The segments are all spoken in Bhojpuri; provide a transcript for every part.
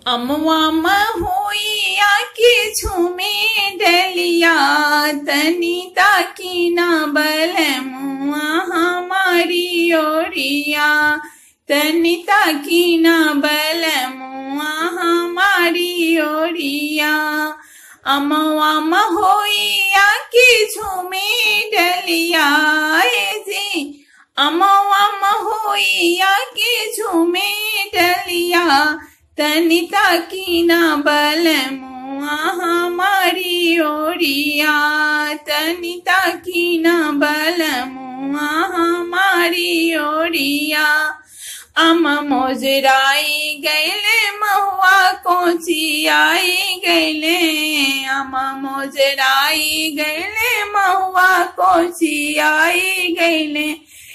अमवा महुइया के झूमे डलिया तनिता की ना बल मुआ हमारी ओरिया तनिता की ना बल मुआ हमारी ओरिया अमवा महोइया के झूमे डलिया जी अमवा महोइया के झूमे डलिया तनिता की ना बल मुआ हमारी ओरिया तनिता की ना बल मुआ हमारी ओरिया अम मोजराई गैले महुआ कोची आई गैले अम मोजराई गैले महुआ कोची आई गैले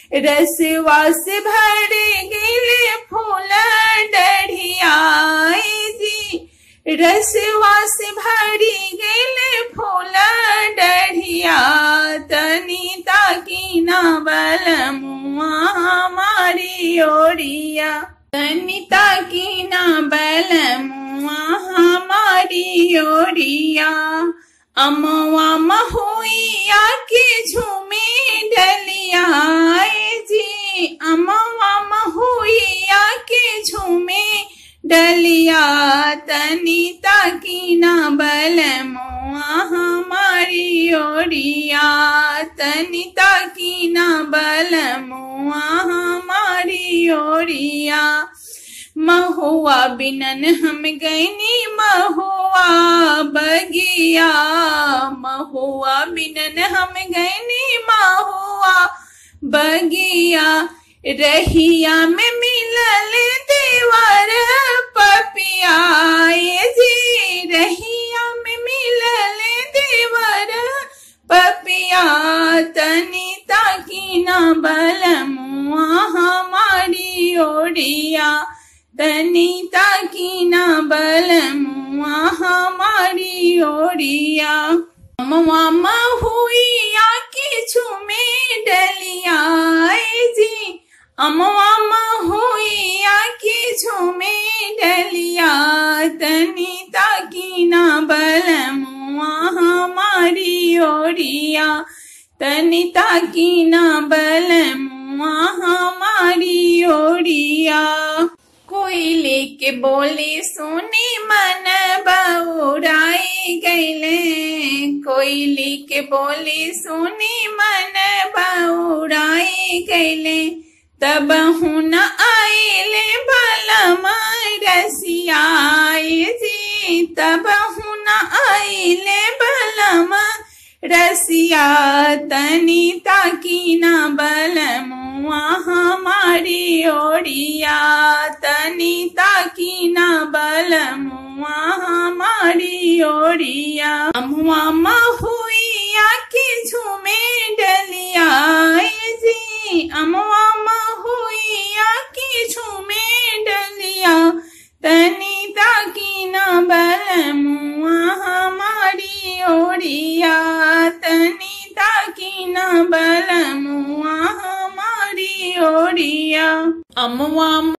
रसवास भर गैले फूल डढ़िया जी रसवास भरी गैले फूल डढ़िया तनिता की ना बल मुआ हमारी ओरिया तनिता की ना बल मुआ हमारी ओरिया अमवा महुइया के झूमे डलिया जी अमवा महुइया के झूमे डलिया तनिता की ना बल मुआ हमारी ओरिया तनिता की ना बल मुआ हमारी ओरिया महुआ बिनन हम गैनी महुआ बगिया महुआ बिनन हम गैनी महुआ बगिया रहिया में मिलल देवर पपिया जी रहिया में मिलल देवर पपिया तनिता की ना बल मुआ हमारी ओडिया तनिता की ना बल मुआ हमारी ओडिया मामा हुईया की झूमे डलिया जी अमवा हुईया की झूमे डलिया तनिता की ना बल मुआ हमारी ओरिया तनिता की ना बल मुआ हमारी ओरिया कोयले के बोली सुनी मन बउराई गैले कोयली के बोली सुनी मन बउराई गैले तब हुन आइले भलम रसियाए जी तब हुन आइले भलम रसिया तनिता की ना बल मुआ हमारी ओडिया तनिता की ना बल मुआ हमारी ओडिया अमुआ महुइया की झूमे डलिया जी अमुआ महुइया की झूमे डलिया तनिता की ना बल मुआ हमारी ओडिया तनिता की ना बल मुआ हमारी ओडिया अमुआ